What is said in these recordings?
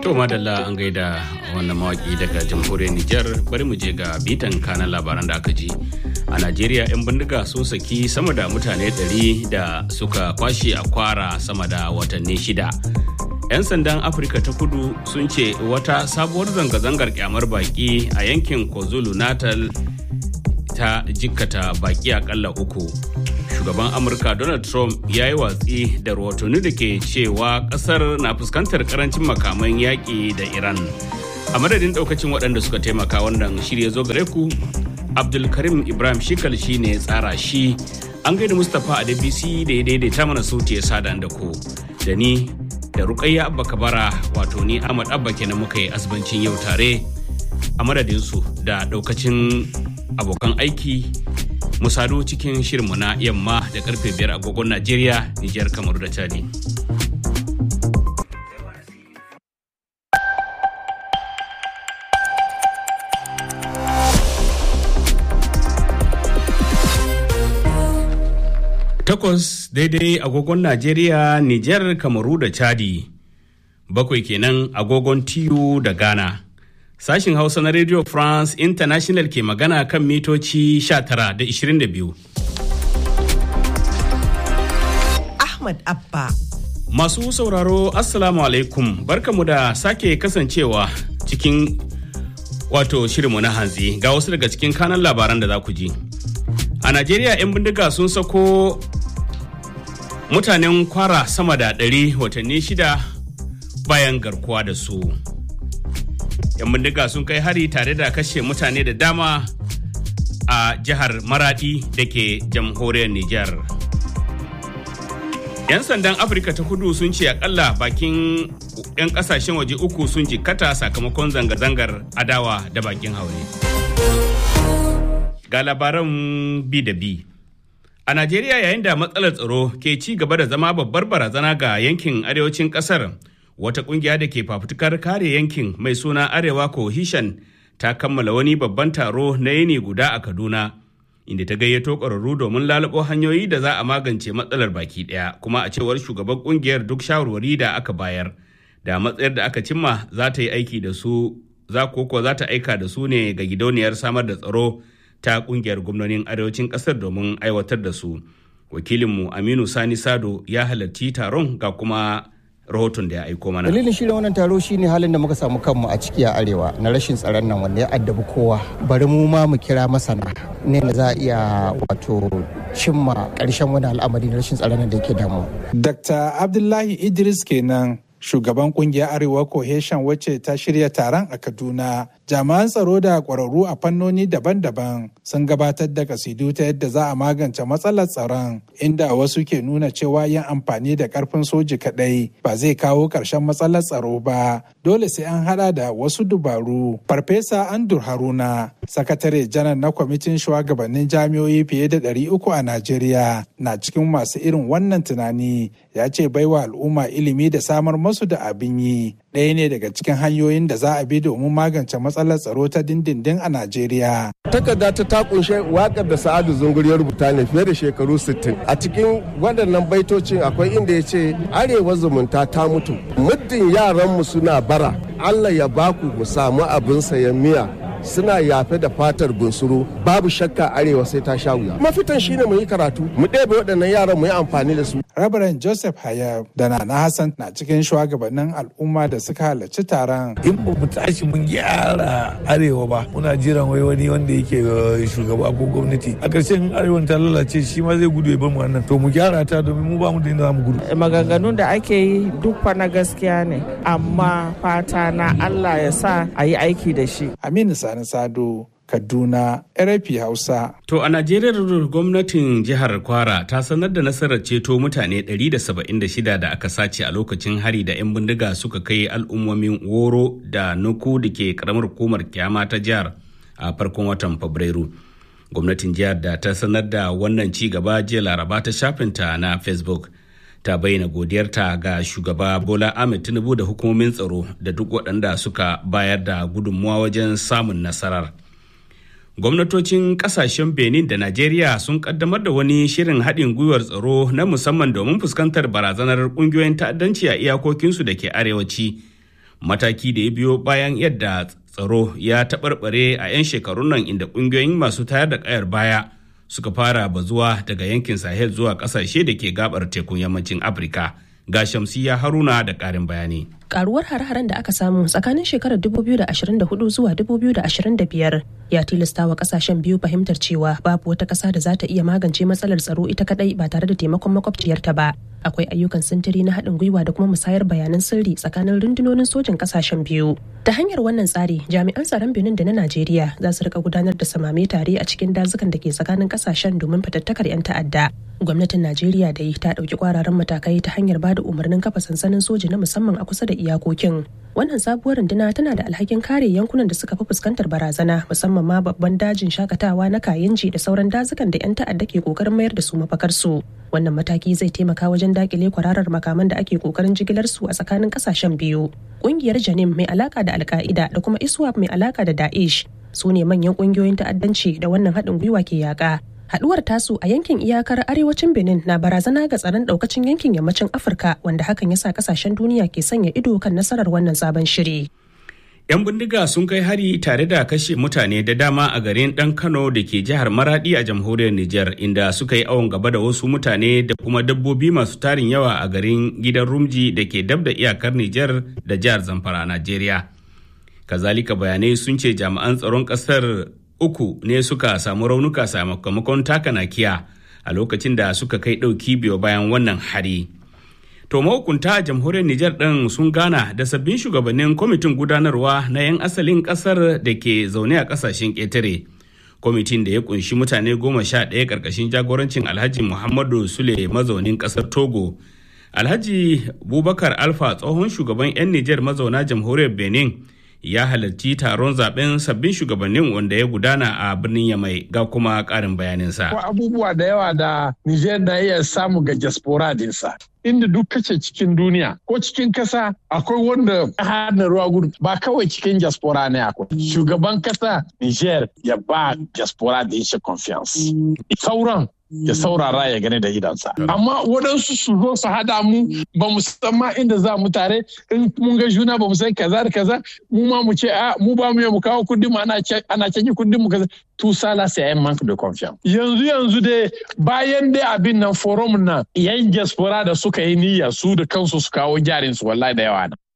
To madalla an gaida wannan mawaki daga jamhuriyar Nijar bari mu je ga bitan kanan labaran da aka ji. A Najeriya 'yan bindiga sun saki sama da mutane 100 da suka kwashe a kwara sama da watanni shida. 'Yan sandan Afirka ta kudu sun ce wata sabuwar zanga-zangar kyamar baki a yankin KwaZulu Natal ta jikkata baki akalla uku. shugaban amurka donald trump ya yi watsi da rahotanni da ke cewa kasar na fuskantar karancin makaman yaƙi da iran a madadin daukacin waɗanda suka taimaka wannan shirya zo gare ku abdulkarim ibrahim shikal shi ne tsara shi an gaida mustapha a dbc da ya daidaita mana sauti ya sada da ku da ni da rukayya abba kabara wato ni ahmad abba kenan muka yi asibancin yau tare a madadinsu da daukacin abokan aiki mu sadu cikin shirinmu na yamma da karfe biyar agogon Najeriya, Nijar, Kamaru da Chadi. Takwas daidai agogon Najeriya, Nijar, Kamaru da Chadi. Bakwai kenan agogon Tiyo da Ghana. Sashin Hausa na Radio France International ke magana kan mitoci 19 da 22. Ahmad Abba. Masu sauraro Assalamu alaikum barkamu da sake kasancewa cikin wato shirinmu na hanzi ga wasu daga cikin kanan labaran da za ku ji. A Najeriya 'yan bindiga sun sako mutanen kwara sama da ɗari watanni shida bayan garkuwa da su. 'yan bindiga sun kai hari tare da kashe mutane da dama a jihar maradi da ke jamhuriyar Nijar. 'yan sandan afirka ta kudu sun ce akalla bakin 'yan kasashen waje uku sun jikkata sakamakon zanga-zangar adawa da bakin haure ga labaran bi da bi a najeriya yayin da matsalar tsaro ke ci gaba da zama babbar barazana ga yankin arewacin kasar wata kungiya da ke fafutukar kare yankin mai suna arewa cohesion ta kammala wani babban taro na yini guda a kaduna inda ta gayyato ƙwararru domin lalabo hanyoyi da za a magance matsalar baki ɗaya kuma a cewar shugaban kungiyar duk shawarwari da aka bayar da matsayar da aka cimma za ta yi aiki da su za koko za ta aika da su ne ga gidauniyar samar da tsaro ta kungiyar gwamnonin arewacin ƙasar domin aiwatar da su wakilinmu aminu sani sado ya halarci taron ga kuma rahoton da ya aiko mana. Dalilin shirin wannan taro shine halin da muka samu kanmu a ciki a arewa na rashin tsaron nan wanda ya addabi kowa. Bari mu ma mu kira masana ne da za a iya wato cimma ƙarshen wani al'amari na rashin tsaron da yake damu. Dr. Abdullahi Idris kenan shugaban kungiyar arewa cohesion wacce ta shirya taron a kaduna jami'an tsaro da kwararru a fannoni daban-daban sun gabatar da kasidu ta yadda za a magance matsalar tsaron inda wasu ke nuna cewa yin amfani da karfin soji kadai ba zai kawo ƙarshen matsalar tsaro ba dole sai an hada da wasu dubaru farfesa andur haruna sakatare janar na kwamitin shugabannin jami'o'i fiye da ɗari uku a najeriya na cikin masu irin wannan tunani ya ce baiwa al'umma ilimi da samar masu da abin yi ɗaya ne daga cikin hanyoyin da za a bi domin magance matsalar tsaro ta dindindin a Najeriya. Takarda ta ta kunshe wakar da Sa'adu Zungur ya rubuta ne fiye da shekaru 60. A cikin waɗannan baitocin akwai inda ya ce arewa zumunta ta mutu. Muddin yaranmu suna bara, Allah ya baku mu samu abin sayan miya suna yafe da fatar bunsuru babu shakka arewa sai ta sha wuya mafitan shine mu yi karatu mu ɗebe waɗannan yaran mu yi amfani da su rabaran joseph hayab da nana hassan na cikin shugabannin al'umma da suka halarci taron in ba mu tashi mun gyara arewa ba muna jiran wai wani wanda yake shugaba ko gwamnati a ƙarshen arewa ta lalace shi ma zai gudu ya bar mu wannan to mu gyara ta domin mu ba mu da inda za mu gudu maganganun da ake yi duk fa na gaskiya ne amma fata na Allah ya sa a yi aiki da shi aminu sani sado Kaduna, RFI Hausa. To a Najeriya gwamnatin jihar Kwara ta sanar da nasarar ceto mutane 176 da aka sace a lokacin hari da 'yan bindiga suka kai al'ummomin Woro da Nuku da ke karamar hukumar kyama ta jihar a farkon watan Fabrairu. Gwamnatin jihar da ta sanar da wannan ci gaba jiya Laraba ta shafinta na Facebook. ta bayyana godiyarta ga shugaba bola ahmed tinubu da hukumomin tsaro da duk waɗanda suka bayar da gudunmuwa wajen samun nasarar gwamnatocin kasashen benin da najeriya sun kaddamar da wani shirin haɗin gwiwar tsaro na musamman domin fuskantar barazanar ƙungiyoyin ta'addanci a iyakokinsu da ke arewaci mataki da ya biyo bayan yadda tsaro ya taɓarɓare a 'yan shekarun nan inda ƙungiyoyin masu tayar da ƙayar baya suka fara bazuwa daga yankin sahel zuwa ƙasashe da ke gabar tekun yammacin afirka ga shamsiya haruna da ƙarin bayani karuwar har-haren da aka samu tsakanin shekarar 2024 zuwa 2025 ya tilasta wa kasashen biyu fahimtar cewa babu wata kasa da za ta iya magance matsalar tsaro ita kadai ba tare da taimakon makwabciyarta ba akwai ayyukan sintiri na haɗin gwiwa da kuma musayar bayanan sirri tsakanin rundunonin sojin kasashen biyu ta hanyar wannan tsari jami'an tsaron benin da na najeriya za su rika gudanar da samame tare a cikin dazukan da ke tsakanin kasashen domin fatattakar 'yan ta'adda gwamnatin najeriya da ta ɗauki kwararan matakai ta hanyar ba da umarnin kafa sansanin soji na musamman a kusa da iyakokin wannan sabuwar runduna tana da alhakin kare yankunan da suka fi fuskantar barazana musamman ma babban dajin shakatawa na kayenji da sauran dazukan da 'yan ta'adda ke kokarin mayar da su mafakarsu wannan mataki zai taimaka wajen dakile kwararar makaman da ake kokarin jigilar su a tsakanin kasashen biyu kungiyar janim mai alaka da alka'ida da kuma iswap mai alaka da daesh su ne manyan kungiyoyin ta'addanci da wannan haɗin gwiwa ke yaƙa haduwar tasu a yankin iyakar arewacin benin na barazana ga tsaron daukacin yankin yammacin afirka wanda hakan ya sa kasashen duniya ke sanya ido kan nasarar wannan sabon shiri 'yan bindiga sun kai hari tare da kashe mutane da dama a garin dan kano da ke jihar maradi a jamhuriyar niger inda suka yi awon gaba da wasu mutane da kuma dabbobi masu tarin yawa a garin gidan rumji da ke dab da iyakar niger da jihar zamfara a najeriya kazalika bayanai sun ce jami'an tsaron kasar uku ne suka samu raunuka sakamakon taka nakiya a lokacin da suka kai ɗauki biyo bayan wannan hari. To mahukunta a jamhuriyar Nijar ɗin sun gana da sabbin shugabannin kwamitin gudanarwa na 'yan asalin ƙasar da ke zaune a ƙasashen ƙetare. Kwamitin da ya kunshi mutane goma sha ɗaya ƙarƙashin jagorancin Alhaji Muhammadu Sule mazaunin ƙasar Togo. Alhaji Bubakar Alfa tsohon shugaban 'yan Nijar mazauna jamhuriyar Benin ya halarci taron zaben sabbin shugabannin wanda ya gudana a birnin Yamai ga kuma ƙarin bayaninsa. abubuwa da yawa da Nijar na iya samu ga diaspora dinsa. Inda duk kace cikin duniya ko cikin kasa akwai wanda hana ruwa gudu ba kawai cikin diaspora ne akwai. Shugaban kasa Niger ya ba diaspora da shi confiance. Sauran ya saurara ya gani da idansa. Amma waɗansu su zo su hada mu ba mu san ma inda za mu tare in mun ga juna ba mu san kaza da kaza mu ma mu ce a mu ba mu mu kawo kundin mu ana canji kundin mu kaza tout ça là c'est un manque de confiance. Yanzu yanzu dai bayan dai abin nan forum nan yan diaspora da suka yi niyya su da kansu su kawo jarin su wallahi da yawa na.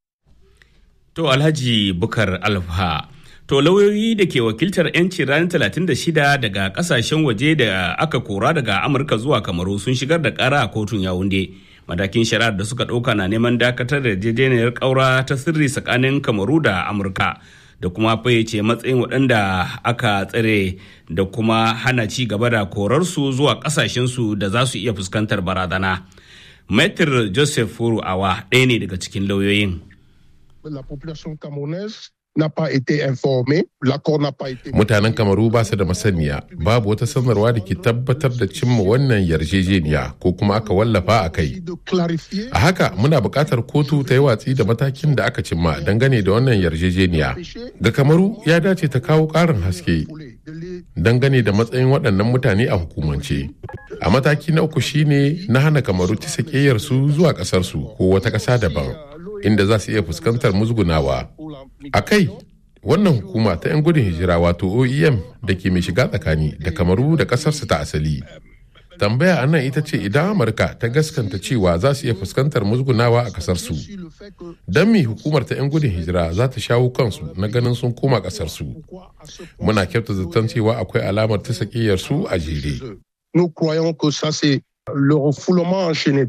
To Alhaji Bukar Alfa To lauyoyi da ke wakiltar 'yanci ranar 36 daga kasashen waje da aka kora daga Amurka zuwa Kamaru sun shigar da kara a kotun Yawunde. Matakin shari'ar da suka ɗauka na neman dakatar da yarjejeniyar ƙaura ta sirri tsakanin Kamaru da Amurka da kuma fayyace matsayin waɗanda aka tsare da kuma hana ci gaba da korarsu zuwa ƙasashensu da za su iya fuskantar barazana. Maitre Joseph Furu Awa ɗaya ne daga cikin lauyoyin. La population camerounaise n'a pas été informé, l'accord n'a pas été... Mutanen Kamaru ba su da masaniya, babu wata sanarwa da ke tabbatar da cimma wannan yarjejeniya ko kuma aka wallafa a kai. A haka muna buƙatar kotu ta yi watsi da matakin da aka cimma dangane da wannan yarjejeniya. Ga Kamaru ya dace ta kawo ƙarin haske dangane da matsayin waɗannan mutane a hukumance. A mataki na uku shine na hana Kamaru ta su zuwa ƙasarsu ko wata ƙasa daban. inda za su iya fuskantar musgunawa. A kai, wannan hukuma ta 'yan gudun hijira wato OEM da ke mai shiga tsakani da kamaru da ƙasarsu ta asali. Tambaya a nan ita ce idan Amurka ta gaskanta cewa za su iya fuskantar musgunawa a ƙasarsu. Don me hukumar ta 'yan gudun hijira za ta shawo kansu na ganin sun koma ƙasarsu. Muna kyauta zaton cewa akwai alamar ta su a jere. Nous croyons que ça c'est le refoulement enchaîné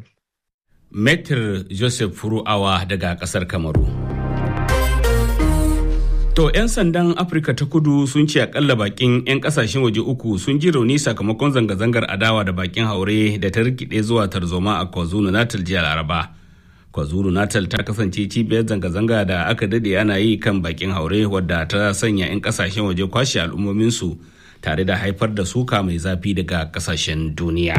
Metr Joseph Furu'awa daga kasar Kamaru. To 'yan sandan Afirka ta kudu sun ce akalla bakin 'yan kasashen waje uku sun ji rauni sakamakon zanga-zangar adawa da bakin haure da ta rikide zuwa tarzoma a KwaZulu Natal jiya Laraba. KwaZulu Natal ta kasance cibiyar zanga-zanga da aka dade ana yi kan bakin haure wadda ta sanya 'yan kasashen waje kwashe al'ummominsu tare da haifar da suka mai zafi daga kasashen duniya.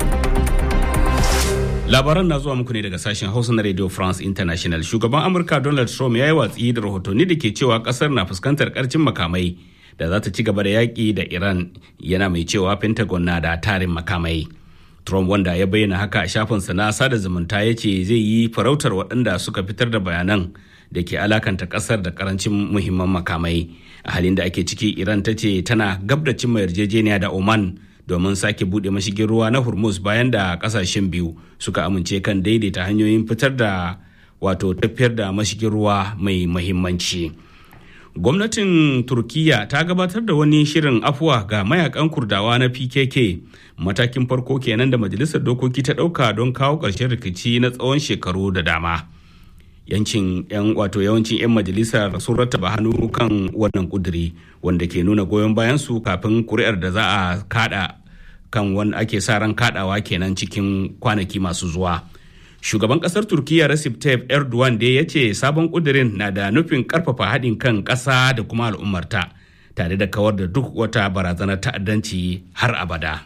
labaran na zuwa muku ne daga sashen hausa na radio france international shugaban amurka donald trump ya yi watsi da rahotanni da ke cewa kasar na fuskantar karcin makamai da za ta ci gaba da yaƙi da iran yana mai cewa pentagon na da tarin makamai trump wanda ya bayyana haka a shafinsa na sada zumunta ya ce zai yi farautar waɗanda suka fitar da bayanan da ke alakanta kasar da karancin muhimman makamai a halin da ake ciki iran ta ce tana gab da cimma yarjejeniya da oman domin sake bude mashigin ruwa na hormuz bayan da kasashen biyu suka amince kan daidaita hanyoyin fitar da wato tafiyar da mashigin ruwa mai mahimmanci gwamnatin turkiya ta gabatar da wani shirin afuwa ga mayakan kurdawa na pkk matakin farko kenan da majalisar dokoki ta ɗauka don kawo ƙarshen rikici na tsawon shekaru da dama yancin yan wato yawancin 'yan majalisar sun rattaba hannu kan wannan kuduri wanda ke nuna goyon bayan su kafin kuri'ar da za a kada kan wanda ake sa ran kadawa kenan cikin kwanaki masu zuwa shugaban kasar turkiya recep tayyip erdogan dai ya ce sabon kudirin na da nufin karfafa haɗin kan ƙasa da kuma al'ummarta tare da kawar da duk wata barazanar ta'addanci har abada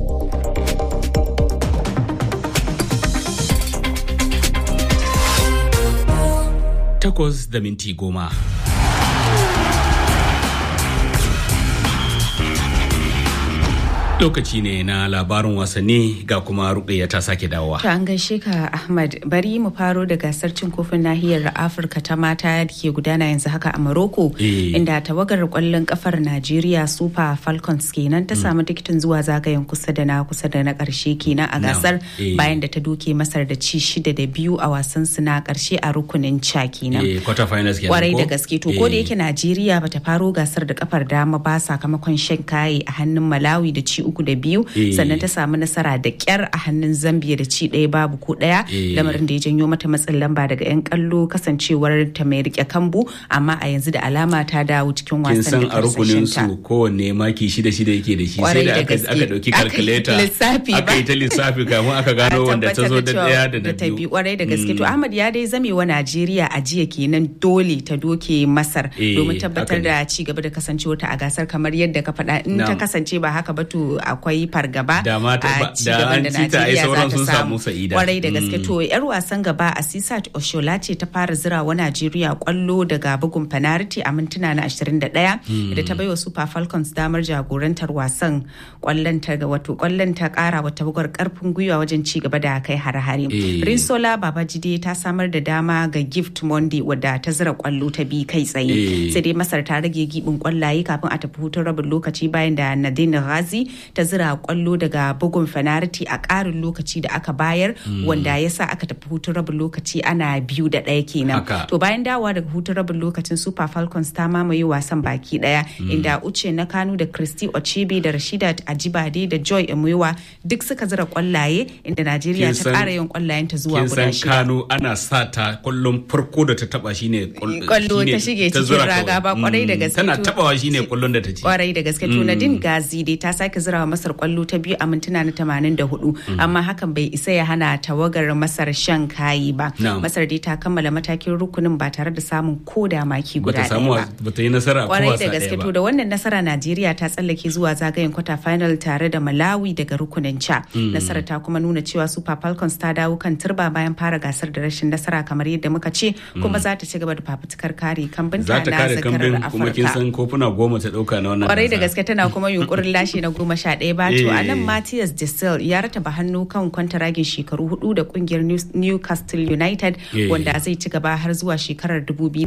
takwas da minti goma. Lokaci ne na labarin wasanni ga kuma rukayya ta sake dawowa. To an gaishe ka Ahmad bari mu faro da gasar cin kofin nahiyar Afirka ta mata da ke gudana yanzu haka a Morocco inda tawagar kwallon kafar Najeriya Super Falcons kenan ta samu tikitin zuwa zagayen kusa da na kusa da na karshe kenan a gasar bayan da ta doke Masar da ci shida da biyu a wasan su na karshe a rukunin ca kenan. Kwarai da gaske to ko da yake Najeriya bata faro gasar da kafar dama ba sakamakon shan kaye a hannun Malawi da ci uku da biyu sannan ta samu nasara da kyar a hannun zambia da ci ɗaya babu ko ɗaya lamarin da ya janyo mata matsin lamba daga 'yan kallo kasancewar ta mai rike kambu amma a yanzu da alama ta dawo cikin wasan a da rukunin su kowanne maki shida shida yake da shi sai da aka dauki kalkuleta aka yi ta lissafi kamun aka gano wanda ta zo da ɗaya da ta biyu kwarai da gaske to ahmad ya dai zame wa najeriya a jiya kenan dole ta doke masar domin tabbatar da ci gaba da kasancewar ta a gasar kamar yadda ka faɗa in ta kasance ba haka ba to akwai fargaba a cigaban da Najeriya za ta samu kwarai da gaske to yar wasan gaba Asisat Oshola ce ta fara zira wa Najeriya kwallo daga bugun penalty a mintuna na 21 da ta baiwa Super Falcons damar jagorantar wasan kwallon ta wato kwallon ta kara wata bugar karfin gwiwa wajen ci gaba da kai hare-hare Rinsola Babajide ta samar da dama ga Gift Monday wadda ta zira kwallo ta bi kai tsaye sai dai Masar ta rage gibin kwallaye kafin a tafi hutun rabin lokaci bayan da Nadine Ghazi ta zira kwallo daga bugun fanariti a ƙarin lokaci da aka bayar wanda ya sa aka tafi hutun rabin lokaci ana biyu da ɗaya kenan to bayan dawowa daga hutun rabin lokacin super falcons ta mamaye wasan baki ɗaya inda uche na kanu da christy ochebe da rashidat ajibade da joy emuwa duk suka zira kwallaye inda najeriya ta ƙara yin kwallayen ta zuwa guda shida kanu ana sa ta kwallon farko da ta taba shine kwallo ta shige cikin raga ba kwarai da gaske tana tabawa shine kwallon da ta ci kwarai da gaske to nadine gazi dai ta sake zira masar kwallo ta biyu a mintuna na 84 amma hakan bai isa ya hana tawagar masar shan kayi ba masar dai ta kammala matakin rukunin ba tare da samun koda maki guda ɗaya ba ta yi nasara kwarai da gaske to da wannan nasara najeriya ta tsallake zuwa zagayen kwata final tare da malawi daga rukunin ca nasara ta kuma nuna cewa super falcons ta dawo kan turba bayan fara gasar da rashin nasara kamar yadda muka ce kuma za ta ci gaba da fafutukar kare kambinta na zakarar afirka kuma kin san kofuna goma ta dauka na wannan kwarai da gaske tana kuma yunkurin lashe na goma sha ɗaya ba to a nan Matthias Gisel ya rataba hannu kan kwantaragin shekaru hudu da kungiyar Newcastle United wanda zai ci gaba har zuwa shekarar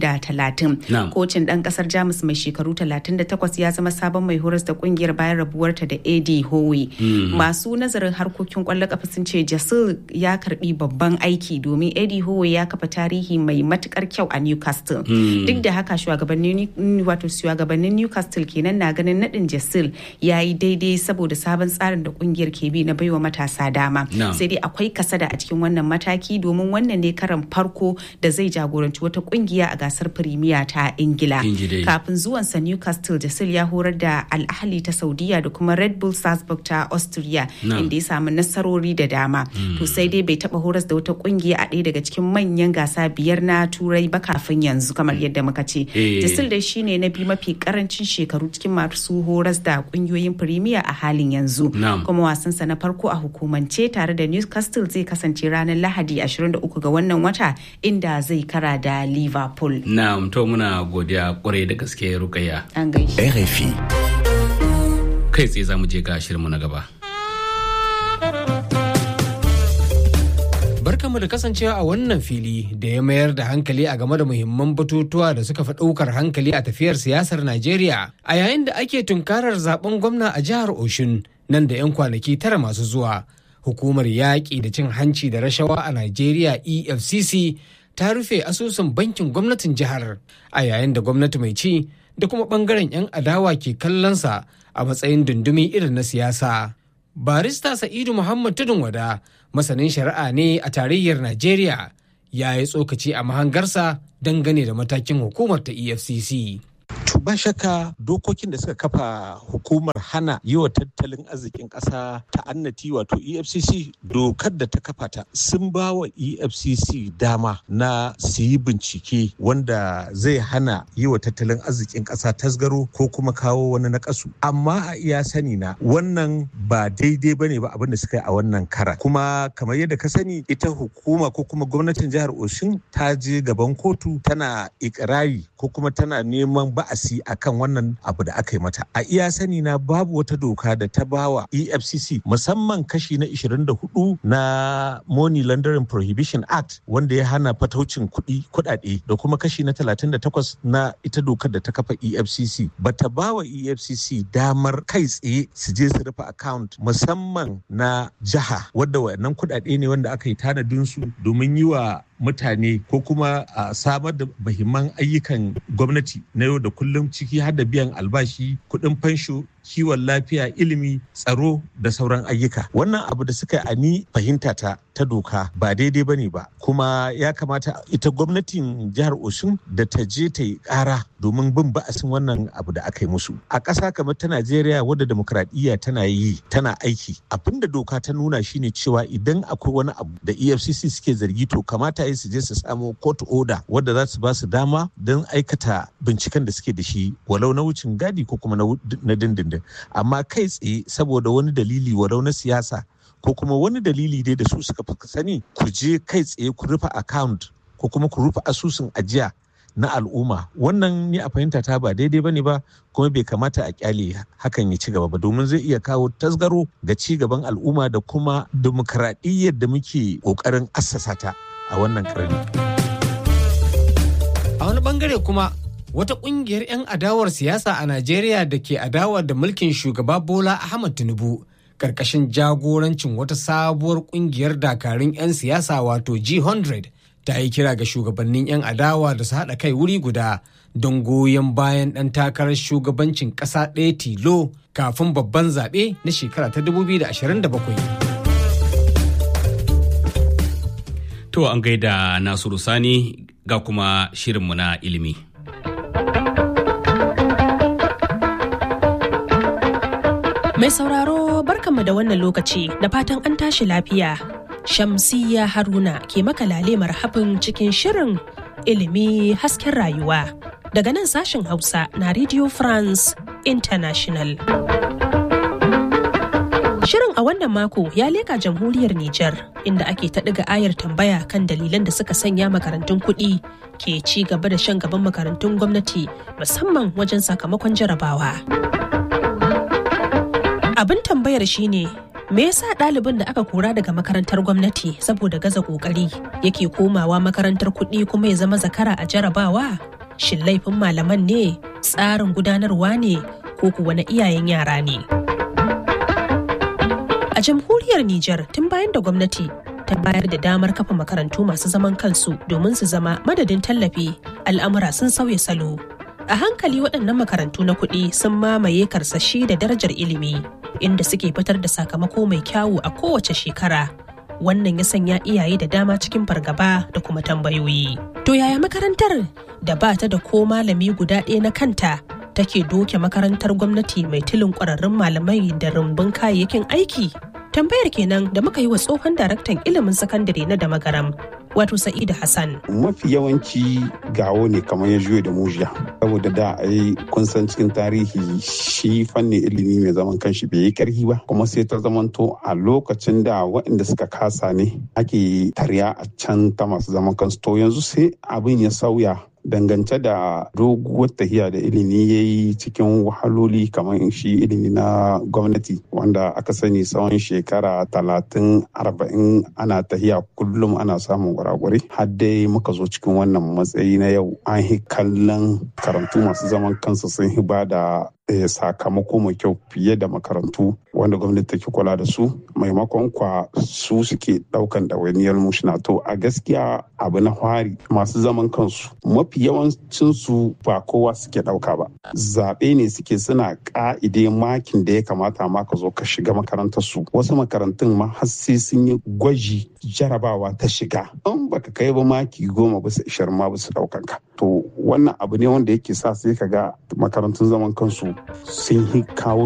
2030. Kocin ɗan ƙasar Jamus mai shekaru 38 ya zama sabon mai horas da kungiyar bayan rabuwarta da Eddie Howe. Masu nazarin harkokin kwallon kafa sun ce Gisel ya karbi babban aiki domin Eddie Howe ya kafa tarihi mai matukar kyau a Newcastle. Duk da haka shugabannin wato shugabannin Newcastle kenan na ganin nadin Gisel ya yi daidai saboda sabon tsarin da kungiyar ke bi na baiwa matasa dama sai dai akwai kasada a cikin wannan mataki domin wannan ne karan farko da zai jagoranci wata kungiya a gasar firimiya ta ingila kafin zuwansa newcastle jasil ya horar da al'ahli ta saudiya da kuma red bull salzburg ta austria inda ya samu nasarori da dama to sai dai bai taba horas da wata kungiya a ɗaya daga cikin manyan gasa biyar na turai ba kafin yanzu kamar yadda muka ce jasil dai shine na biyu mafi karancin shekaru cikin masu horas da kungiyoyin firimiya a halin yanzu kuma wasansa na farko a hukumance tare da newcastle zai kasance ranar lahadi 23 ga wannan wata inda zai kara da liverpool na'am to muna godiya kwarai da gaske rukayya an gaishe RFI kai tsaye za mu je ga shirinmu na gaba barkamu da kasancewa a wannan fili da ya mayar da hankali a game da muhimman batutuwa da suka fi ɗaukar hankali a tafiyar siyasar Najeriya a yayin da ake tunkarar zaben gwamna a jihar Oshun nan da 'yan kwanaki tara masu zuwa. Hukumar yaƙi da cin hanci da rashawa a Najeriya EFCC ta rufe asusun bankin gwamnatin jihar a yayin da gwamnati mai ci da kuma ɓangaren 'yan adawa ke kallonsa a matsayin dundumi irin na siyasa. Barista Sa'idu Muhammad Tudun Wada masanin shari'a ne a tarayyar Najeriya ya yi tsokaci a mahangarsa dangane da matakin hukumar ta EFCC. To ba shakka dokokin da suka kafa hukumar hana yi wa tattalin arzikin ƙasa ta annati wato EFCC dokar da ta kafa ta sun ba wa EFCC dama na su yi bincike wanda zai hana yi wa tattalin arzikin ƙasa tasgaro ko kuma kawo wani nakasu. Amma a iya sani na wannan ba daidai bane ba abin da suka yi a wannan kara. Kuma kamar yadda ka sani ita hukuma ko kuma gwamnatin jihar Oshun ta je gaban kotu tana ikirari ko kuma tana neman ba'asi akan wannan abu da aka yi mata a iya sani na babu wata doka da ta bawa efcc musamman kashi na 24 na money laundering prohibition act wanda ya hana fataucin kuɗi kuɗaɗe da kuma kashi na 38 na ita dokar da ta kafa efcc ba ta bawa efcc damar kai tsaye su je su rufe account musamman na jiha wadda wayannan kuɗaɗe ne wanda aka yi tanadin su domin yi wa mutane ko kuma a samar da mahimman ayyukan gwamnati na yau da kullum ciki har da biyan albashi kuɗin fansho kiwon lafiya ilimi tsaro da sauran ayyuka wannan abu da suka ani fahimta ta ta doka ba daidai bane ba kuma ya kamata ita gwamnatin jihar osun da ta je ta yi ƙara domin bin ba'asin wannan abu da aka yi musu a ƙasa kamar ta najeriya wadda demokradiyya tana yi tana aiki abin da doka ta nuna shine cewa idan akwai wani abu da efcc suke zargi to kamata yi su je su samo court order wadda za su ba su dama don aikata binciken da suke da shi walau na wucin gadi ko kuma na dindindin amma kai tsaye saboda wani dalili walau na siyasa ko kuma wani dalili dai da su suka fi sani ku je kai tsaye ku rufe account ko kuma ku rufe asusun ajiya na al'umma wannan ni a fahimta ta ba daidai bane ba kuma bai kamata a kyale hakan ya ci gaba ba domin zai iya kawo tasgaro ga ci gaban al'umma da kuma dimokuraɗiyyar da muke ƙoƙarin assasa ta a wannan karni. A wani bangare kuma wata kungiyar 'yan adawar siyasa a Najeriya da ke adawa da mulkin shugaba Bola Ahmad Tinubu karkashin jagorancin wata sabuwar kungiyar dakarun 'yan siyasa wato G100 ta yi kira ga shugabannin 'yan adawa da su haɗa kai wuri guda don goyon bayan ɗan takarar shugabancin ƙasa ɗaya tilo kafin babban zaɓe na shekara ta 2027. To an gaida Nasiru Sani ga kuma shirinmu na ilimi. Mai sauraro barkanmu da wannan lokaci da fatan an tashi lafiya. Shamsiyya Haruna ke maka lale marhabin cikin shirin ilimi hasken rayuwa. Daga nan sashen Hausa na Radio France International. Shirin a wannan mako ya leka jamhuriyar Nijar inda ake ta ɗiga ayar tambaya kan dalilan da suka sanya makarantun kuɗi ke ci gaba da shan gaban makarantun gwamnati musamman wajen sakamakon jarabawa. Abin tambayar shine me yasa ɗalibin da aka kora daga makarantar gwamnati saboda gaza ƙoƙari yake komawa makarantar kuɗi kuma ya zama zakara a jarabawa? Shin laifin malaman ne, tsarin gudanarwa ne, ko kuwa na iyayen yara ne? A jamhuriyar Nijar tun bayan da gwamnati ta bayar da damar kafa makarantu masu zaman kansu domin su zama madadin tallafi al'amura sun sauya salo. A hankali waɗannan makarantu na kuɗi sun mamaye karsashi da darajar ilimi inda suke fitar da sakamako mai kyawu a kowace shekara. Wannan ya sanya iyaye da dama cikin fargaba da kuma tambayoyi. To yaya makarantar da ba ta da ko malami guda ɗaya na kanta take doke makarantar gwamnati mai tilin ƙwararrun malamai da rumbun kayayyakin aiki? Tambayar kenan da muka yi wa tsohon daraktan ilimin sakandare na Damagaram, wato Sa'idu Hassan. Mafi yawanci gawo ne kamar ya juyo da mujiya. Saboda da a yi kun san cikin tarihi shi fannin ilimi mai zaman kanshi bai yi karhi ba. Kuma sai ta zamanto a lokacin da waɗanda suka kasa ne ake tarya a can ta masu zaman kansu. To yanzu sai abin ya sauya dangance da doguwar tahiya da ilimi ya yi cikin wahaloli kamar shi ilimi na gwamnati wanda aka sani tsawon shekara talatin arba'in ana tahiya kullum ana samun gwaragwari har dai muka zo cikin wannan matsayi na yau an yi kallon karantu masu zaman kansu sun hiba da sakamako mai kyau fiye da makarantu wanda gwamnati take kula da su maimakon kwa su suke daukan ɗawainiyar mushina to a gaskiya abu na fari masu zaman kansu mafi yawancin su ba kowa suke dauka ba zaɓe ne suke suna ka'ide makin da ya kamata ma ka zo ka shiga makarantar su wasu makarantun ma har sai sun yi gwaji jarabawa ta shiga in baka kai ba maki goma bisa ishirin ma bisa daukan ka to wannan abu ne wanda yake sa sai ka ga makarantun zaman kansu sun yi kawo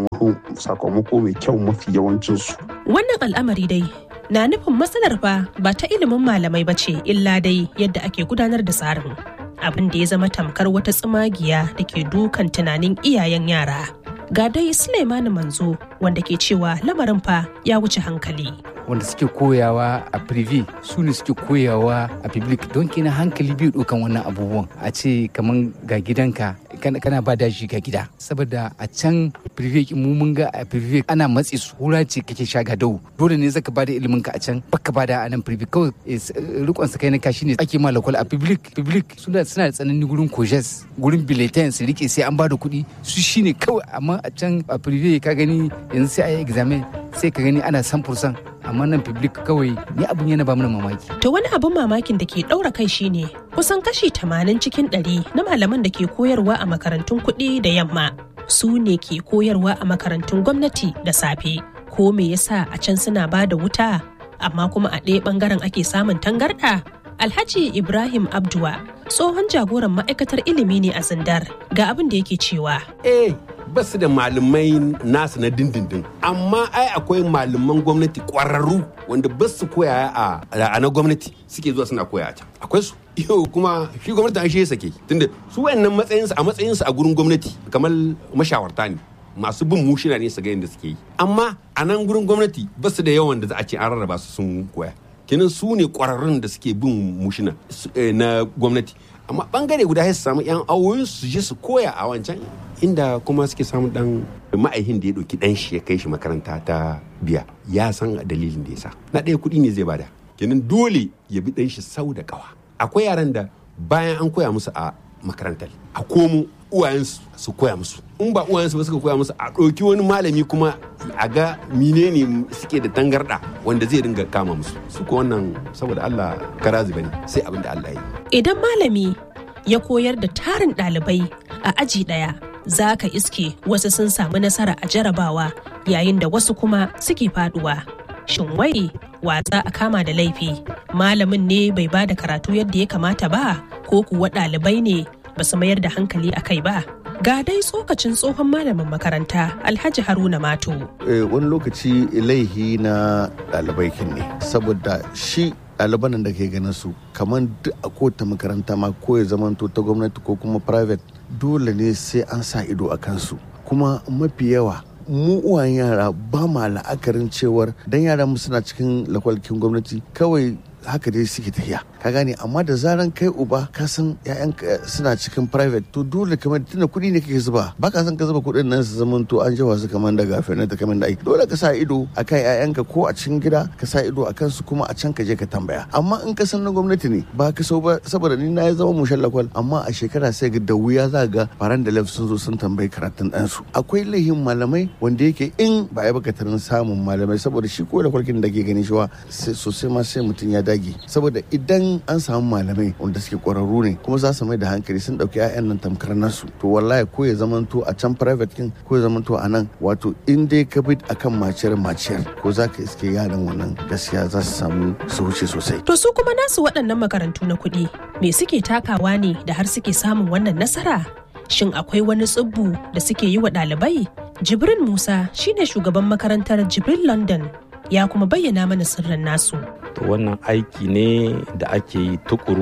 sakamako mai kyau mafi yawancinsu. Wannan al'amari dai na nufin matsalar fa ba ta ilimin malamai ba ce illa dai yadda ake gudanar da tsarin. Abin da ya zama tamkar wata tsumagiya da ke dukan tunanin iyayen yara. Ga dai Suleimani Manzo wanda ke cewa lamarin fa ya wuce hankali. wanda suke koyawa a privé su ne suke koyawa a public don kina hankali biyu ɗaukan wannan abubuwan a ce kamar ga gidanka kana ba daji ga gida saboda a can privé mu mun ga a privé ana matsi su hura ce kake sha ga dau dole ne zaka bada ilimin ka a can baka bada a nan privé kawai rikon sa kai na kashi ne ake ma lakwal a public public suna suna da tsanani gurin kojes gurin biletin su rike sai an bada kuɗi su shine kawai amma a can a privé ka gani yanzu sai a yi examen sai ka gani ana 100% amma nan public kawai ni abin yana ba mana mamaki. To wani abin mamakin da ke ɗaura kai shine kusan kashi tamanin cikin ɗari na malaman da ke koyarwa a makarantun kuɗi da yamma su ne ke koyarwa a makarantun gwamnati da safe. Ko me yasa a can suna ba da wuta amma kuma a ɗaya ɓangaren ake samun tangarɗa? Alhaji Ibrahim Abdua tsohon jagoran ma'aikatar ilimi ne a Zindar ga abin da yake cewa. Eh, basu da malamai nasu na dindindin amma ai akwai malaman gwamnati kwararru wanda ba su koya a na gwamnati suke zuwa suna koya a can akwai su yau kuma shi gwamnati an shi sake tunda su wayannan matsayinsu a matsayinsu a gurin gwamnati kamar mashawarta ne masu bin mushina ne su ga yadda suke yi amma a nan gurin gwamnati ba su da yawan da za a ce an rarraba su sun koya kenan su ne kwararrun da suke bin mushina na gwamnati amma bangare guda su samu yan awoyin su je su koya a wancan inda kuma suke samun dan ma'aihin da ya ɗauki dan shi ya kai shi makaranta ta biya ya san dalilin da ya sa na ɗaya kuɗi ne zai bada kenan dole ya bi dan shi sau da kawa akwai yaran da bayan an koya musu a makarantar a komo uwayensu su koya musu in ba uwayensu ba suka koya musu a ɗauki wani malami kuma a ga menene suke da tangarɗa wanda zai dinga kama musu su ko wannan saboda Allah karazi bane sai abin da Allah ya yi idan malami ya koyar da tarin ɗalibai a aji ɗaya za ka iske wasu sun samu nasara a jarabawa yayin da wasu kuma suke faduwa shin wai watsa a kama da laifi malamin ne bai ba da karatu yadda ya kamata ba ko kuwa ɗalibai ne ba su mayar da hankali a kai ba ga dai tsokacin tsohon malamin makaranta alhaji haruna mato wani lokaci laihi na ɗalibai ne saboda shi ɗaliban da ke ganin su kamar duk a kowace makaranta ma ko ya zamanto ta gwamnati ko kuma private dole ne sai an sa ido a kansu kuma mafi yawa mu uwan yara ba ma la'akarin cewar dan yaran mu suna cikin lakwalkin gwamnati kawai haka dai suke tafiya ka gane amma da zaran kai uba ka san ƴaƴan suna cikin private to dole kamar tunda kuɗi ne kake zuba ba ka san ka zuba kuɗin nan su zaman to an jawa su kamar daga fenar da kamar da aiki dole ka sa ido akan ƴaƴanka ko a cikin gida ka sa ido akan su kuma a can ka je ka tambaya amma in ka san na gwamnati ne ba ka so ba saboda ni na ya zama mushen lakwal amma a shekara sai ga da wuya za ga faran da lef sun zo sun tambayi karatun ɗansu akwai lahin malamai wanda yake in ba ya baka tarin samun malamai saboda shi ko da kwarkin da ke gani shi wa sosai ma sai mutum ya dage saboda idan an samu malamai wanda suke kwararru ne kuma za su mai da hankali sun dauki 'ya'yan nan tamkar nasu to wallahi ko ya zamanto a can private kin ko ya zamanto a nan wato in dai ka bi akan maciyar maciyar ko za ka iske yaran wannan gaskiya za su samu su wuce sosai to su kuma nasu waɗannan makarantu na kuɗi me suke takawa ne da har suke samun wannan nasara shin akwai wani tsibbu da suke yi wa ɗalibai jibrin musa shine shugaban makarantar jibril london ya kuma bayyana mana sirrin nasu to wannan aiki ne da ake yi tukuru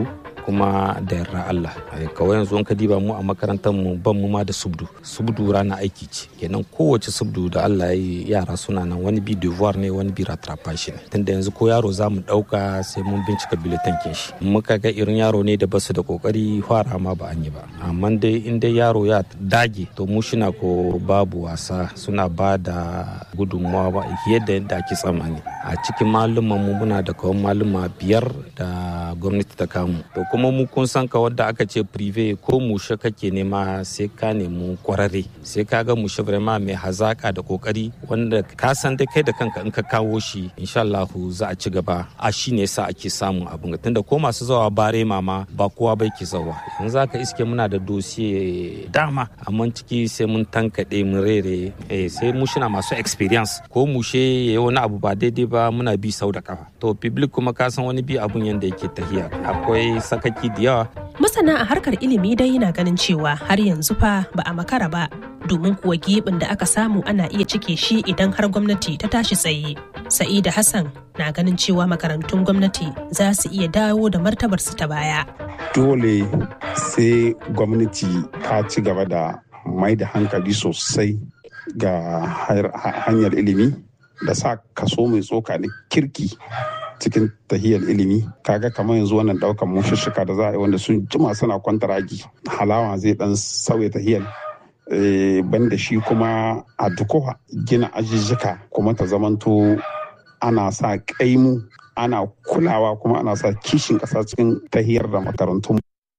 kuma da yarda Allah kawai yanzu in ka diba mu a makarantar mu ban mu ma da subdu subdu rana aiki ce kenan kowace subdu da Allah ya yi yara suna nan wani bi devoir ne wani bi rattrapage ne tunda yanzu ko yaro za mu dauka sai mun bincika biletan kin shi muka ga irin yaro ne da basu da kokari fara ma ba an yi ba amma dai in dai yaro ya dage to mu shina ko babu wasa suna ba da gudunmawa ba yadda yadda ake tsammani a cikin malumman mu muna da kawai maluma biyar da gwamnati ta kamu to kuma mu kun san ka wadda aka ce prive ko mushe kake nema sai ka nemi kwararre sai ka ga mushe vraiment mai hazaka da kokari wanda ka san dai kai da kanka in ka kawo shi insha Allah za a ci gaba a shi ne sa ake samun abin tunda ko masu zawa bare mama ba kowa bai ke zawa yanzu aka iske muna da dosiye dama amma ciki sai mun tankaɗe mun rere sai mu shina masu experience ko mushe ya yi wani abu ba daidai ba muna bi sau da kafa to public kuma ka san wani bi abun yanda yake tahiya akwai sakaki da yawa masana a harkar ilimi dai yana ganin cewa har yanzu fa ba a makara ba domin kuwa gibin da aka samu ana iya cike shi idan har gwamnati ta tashi tsaye sa'ida hassan na ganin cewa makarantun gwamnati za su iya dawo da martabarsu ta baya dole sai gwamnati ta ci gaba da mai da hankali sosai ga hanyar ilimi da sa kaso mai tsoka da kirki cikin tahiyar ilimi kaga kamar yanzu wannan daukan mushishika da za a yi wanda sun jima suna kwantaragi halawa zai dan sauya tahiyar banda shi kuma a dukowa gina ajijjika kuma ta zamanto ana sa kaimu ana kulawa kuma ana sa kishin ƙasa cikin tahiyar da makarantun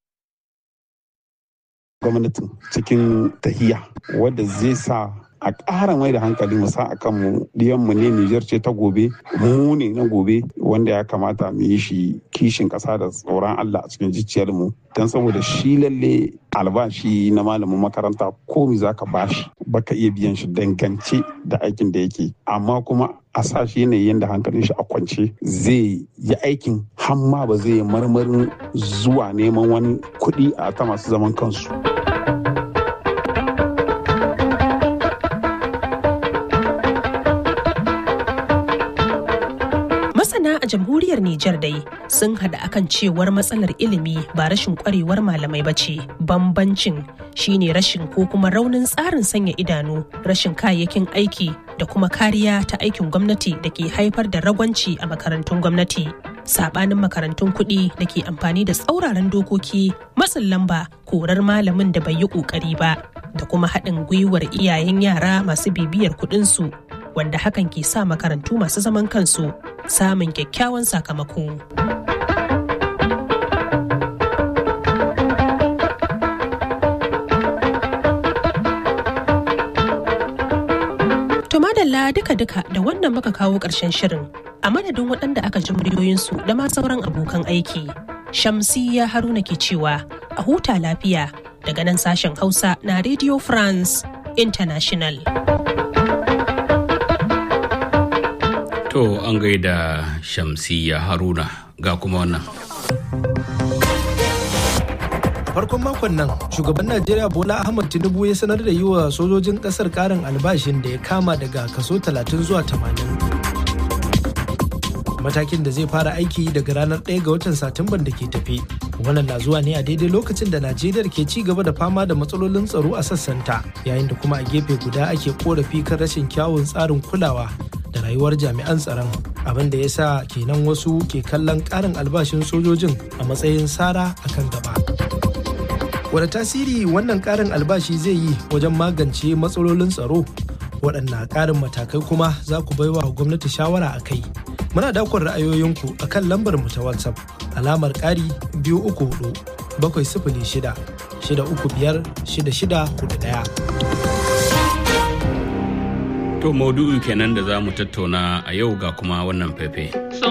gwamnatin cikin tahiya wadda zai sa a ƙara mai da hankali mu sa a kanmu mu ne Nijar ce ta gobe mu ne na gobe wanda ya kamata mu yi shi kishin ƙasa da tsoron Allah a cikin mu don saboda shi lalle albashi na malamin makaranta ko mi za ka bashi baka iya biyan shi dangance da aikin da yake amma kuma a sa shi yanayin da hankalin shi a kwance zai yi aikin hamma ba zai yi marmarin zuwa neman wani kuɗi a ta masu zaman kansu. masana a jamhuriyar Nijar dai sun hada akan cewar matsalar ilimi ba rashin kwarewar malamai ba ce bambancin shine rashin ko kuma raunin tsarin sanya idanu rashin kayayyakin aiki da kuma kariya ta aikin gwamnati da ke haifar da ragwanci a makarantun gwamnati sabanin makarantun kuɗi da ke amfani da tsauraran dokoki matsin lamba korar malamin da bai yi ƙoƙari ba da kuma haɗin gwiwar iyayen yara masu bibiyar kuɗinsu wanda hakan ke sa makarantu masu zaman kansu samun kyakkyawan sakamako. To madalla duka-duka da wannan muka kawo ƙarshen shirin a madadin waɗanda aka ji muryoyinsu da ma sauran abokan aiki. Shamsiyya Haruna ke cewa a huta lafiya daga nan sashen Hausa na Radio France International. To an gaida Shamsiyya Haruna ga kuma wannan. farkon makon nan shugaban najeriya bola ahmad tinubu ya sanar da yi wa sojojin kasar karin albashin da ya kama daga kaso 30 zuwa 80 matakin da zai fara aiki daga ranar 1 ga watan satumban da ke tafi wannan na zuwa ne a daidai lokacin da najeriya ke ci gaba da fama da matsalolin tsaro a sassanta yayin da kuma a gefe guda ake korafi kan rashin kyawun tsarin kulawa da rayuwar jami'an tsaron abin da ya sa kenan wasu ke kallon karin albashin sojojin a matsayin sara akan gaba wani tasiri wannan karin albashi zai yi wajen magance matsalolin tsaro waɗanna ƙarin matakai kuma za ku baiwa gwamnati shawara a kai muna dakon ra'ayoyinku a kan lambar mu ta whatsapp alamar ƙari biyu uku hudu bakwai sifili shida shida uku biyar shida shida hudu ɗaya. To maudu'u kenan da za mu tattauna a yau ga kuma wannan fefe.